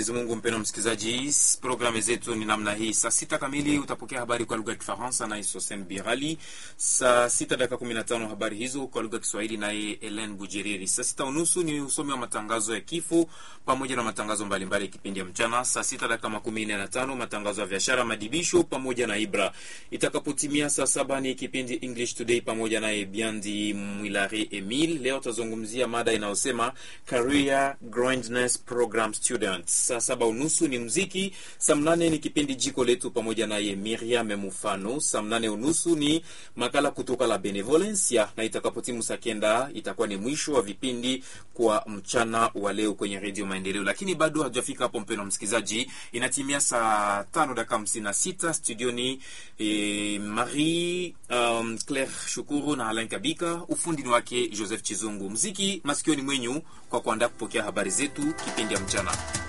Mwenyezi Mungu. Mpendwa msikilizaji, programu zetu ni namna hii. Saa sita kamili utapokea habari kwa lugha ya Kifaransa naye Sosen Birali. Saa sita dakika kumi na tano habari hizo kwa lugha ya Kiswahili naye Elen Bujeriri. Saa sita unusu ni usomi wa matangazo ya kifo pamoja na matangazo mbalimbali kipindi ya mchana. Saa sita dakika makumi nne na tano matangazo ya biashara, madibisho pamoja na Ibra. Itakapotimia saa saba ni kipindi English Today pamoja naye Biandi Mwilare Emil. Leo tutazungumzia mada inayosema career grandness program students. Saa saba unusu ni muziki. Saa mnane ni kipindi jiko letu pamoja naye Miriam Mufano. Saa mnane unusu ni makala kutoka la Benevolencia, na itakapotimu saa kenda itakuwa ni mwisho wa vipindi kwa mchana wa leo kwenye Redio Maendeleo. Lakini bado hatujafika hapo, mpendwa msikilizaji, inatimia saa tano dakika hamsini na sita studioni eh, Marie um, Claire Shukuru na Alain Kabika, ufundi ni wake Joseph Chizungu, mziki masikioni mwenyu kwa kuandaa kupokea habari zetu kipindi ya mchana.